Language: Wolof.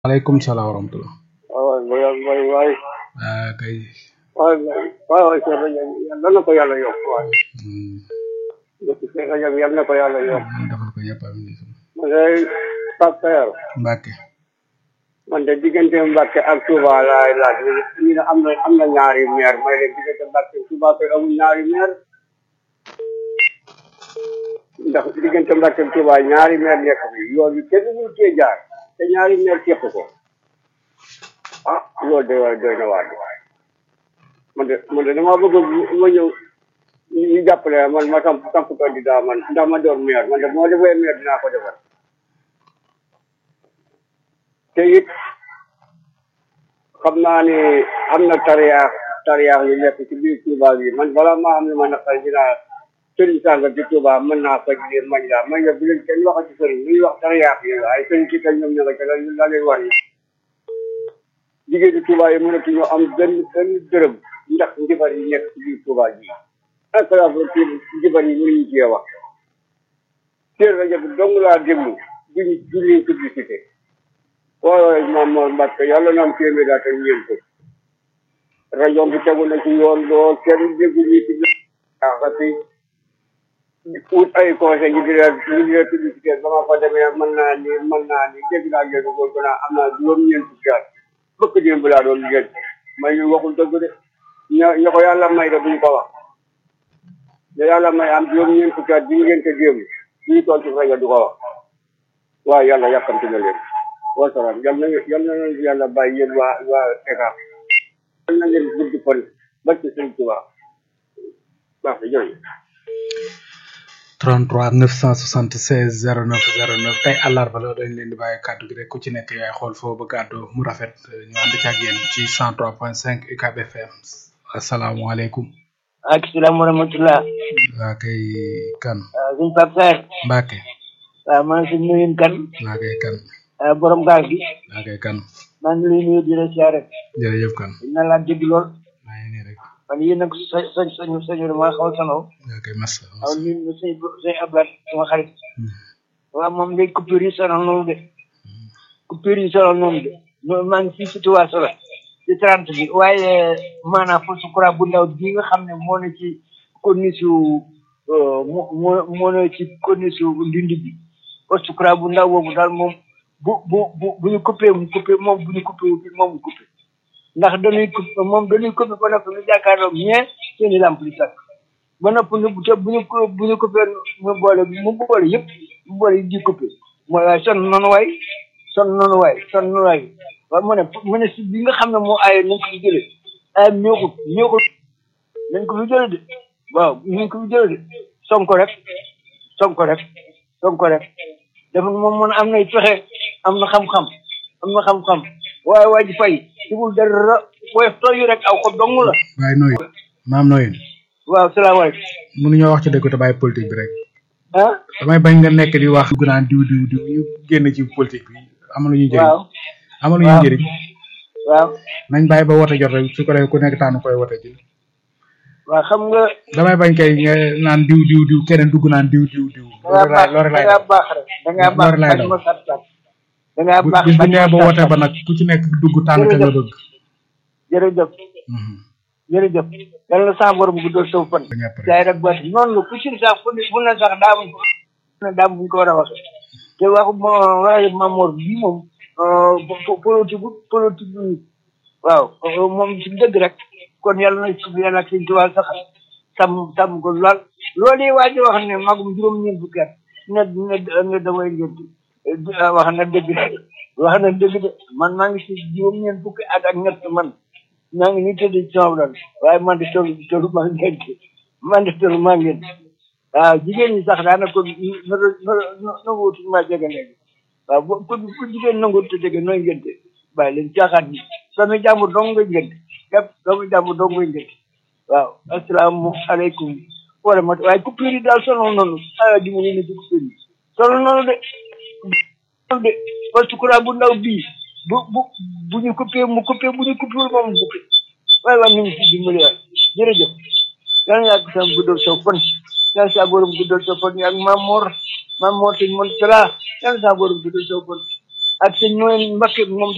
Waalaikum salaam wa rahmatullah. waaw waay waay waay Ah, kay. waay waay waay seen rajo bi yal na ko yàlla yokk waay Hmm. dëkk seen rajo bi yal na ko yàlla yokk Ñu defal ko ñëpp amiin. man de Pape Saer Mbacke. man de diggante Mbacke ak Touba laay laaj ñu ne am na am na ñaari maire may leen diggante Mbacke ak Touba koy amul ñaari maire ndax diggante Mbacke ak Touba ñaari maire nekk fi yoon bi kenn ñu cee jaar te ñaari maire képp ko ah loolu de waay doy na waar de man de man de damaa bëgg ma ñëw ñu jàppale man ma samp samp candidat man ndax ma doon maire man de moo defee maire dinaa ko defar te it xam naa ne am na tariyaax tariyaax yu nekk ci biir Touba bi man balaa maa am lu ma naqar dinaa sëriñ sànga ci Touba mën naa faj leen mañ laa mañ la bu leen kenn waxati sëriñ lu ñuy wax tariyaax yi ay sëriñ si kañ ñoom ña nga ca la la leen war yi jigéen ñi Touba yi mënatuñoo am benn benn dërëm ndax njibar yi nekk ci biir Touba ji incroyable ci njibar yi mënuñu cee wax seen rajo bi dong laa déglu duñu duñu publicité waaye waaye maam Mor Mbacke yàlla na am téeméer daal te ñeent ko rajo bi tegu na ci yoon doo kenn déggu ñu ci xaxati ut ay conseil ñu di leen ñu di leen publicité ba ma fa demee mën naa ni mën naa ni dégg naa ngeen ko ko naa am naa juróom-ñeent fukki at bëkk démb laa doon ngeen may ñu waxul dëgg de ña ña ko yàlla may de buñ ko wax ña yàlla may am juróom-ñeent fukki at bi ngeen te démb ñu toog ci rajo du ko wax waaye yàlla yàkkamti na leen wasalaam yal na yal na leen yàlla bàyyi yéen waa waa ECHA yal na leen gudd fan ba ci sëñ Tuubaa baax na jërëjëf 33 976 09 09 tey àllarba la dañ leen di bàyyi kàddu gi rek ku ci nekk yaay xool foo bëgg àddu mu rafet ñu ànd ci ak yéen ci 103.5 UCAB FM asalaamaaleykum. ak salaam wa rahmatullah waa kay kan. waaw suñ Pape Saer Mbacke. waaw maa ngi si nuyu kan waa kay kan. ah, borom gaal gi waa kay kan. maa ngi lay nuyu di la siyaare jërëjëf kan. dina laa dégg lool maa ngi nii rek. man yéen nag sa sa sañu sañu dama xaw a sanoo waa kay massa. waaw ñun ñu sëñ sëñ Ablaye sama xarit waaw moom day coupure yi sonal noonu de coupure yi sonal noonu de ñoo maa ngi fii si Touba Solo ci trente bi waaye maanaam foofu courant bu ndaw bii nga xam ne moo ne ci corniche moo moo moo ne ci corniche ndindi bi poste courant bu ndaw boobu daal moom bu bu bu bu ñu coupé mu coupé moom bu ñu coupé wu moom mu coupé ndax dañuy coupé moom dañuy coupé ba noppi ñu jàkkaarloog ñee seen i lamp di tàkk ba noppi ñu te bu ñu ko bu ñu coupé mu boole mu boole yëpp mu boole yi di coupé mooy waaye sonn noonu waay sonn noonu waay sonn noonu waay waaye mu ne mu ne si bi nga xam ne moo aaye nañ ko fi jëlee ay ñëwut ñëwut nañ ko fi jëlee de waaw nañ ko fi jëlee de sonko rek sonko rek sonko rek dafa moom mun am nay pexe am na xam-xam am na xam-xam waaye waa ji fay sigul dara woyof tooyu rek aw ko dong la waaye nooyu. maam nooyu. waaw salaamaaleykum mënuñoo wax ci dëgg te bàyyi politique bi rek. ah damay bañ nga nekk di wax. dugg naan diw diw diw ñu génn ci politique bi amaluñu njëriñ. waaw amaluñu waaw. njëriñ. waaw nañ bàyyi ba wote jot rek su ko defee ku nekk tànn koy wote ji. waaw xam nga damay bañ kay nga naan diw diw diw keneen dugg naan diw diw diw. da ngaa loolu baax laay da loolu laay ngaa baax rek da ngaa baax Loolu laay bañ daw. ma sat sat da ngaa bu baax bis bu bañ ñëwee ba ma wote sat ba sat nag ku ci nekk dugg tànn ka nga Jërëjëf. bëgg. jërëjëf Mhm. jërëjëf yal na sa borom guddal saw fan ba ñëpp rek. jaay rek baati noonu la ku ci sax fu ne fu ne sax daa am fu ne daa am bu ñu ko war a waxee te waxu ma waxee Mamour bii moom politique politique bi waaw moom ci dëgg rek kon yàlla na ci yàlla ak sëñ Tuubaa sax sàmm sàmm ko lool loolu yi waa ji wax ne magum juróom-ñeent fukki at ne ne ne damay ngént wax na dëgg de wax na dëgg de man maa ngi si juróom-ñeent fukki at ak ñett man maa ngi nii tëdd ci sama dal waaye man de toll toll maa ngeen man de toll maa ngeen waaw jigéen ñi sax daanaka na na na na wutu maa jege léegi waaw bu ku ku jigéen nangu te jege nooy ngénte bàyyi leen caaxaan yi doomu jàmbur dong nga ngénte yëpp doomu jàmbur dong nga ngénte waaw asalaamaaleykum wa rahmatulah waaye coupure yi daal sonal noonu ah di mu ne ci coupure yi sonal noonu de sonal de parce que courant bu ndaw bii bu bu bu ñu coupé mu coupé bu ñu coupé moom mu coupé waaye waaye ñu ngi si dimbali waay jërëjëf yal na yàgg sama guddal sa fan yal sa borom guddal sa fan ak Mamor Mamor sëñ Montala yal sa borom guddal sa fan ak sëñ Noël Mbacke moom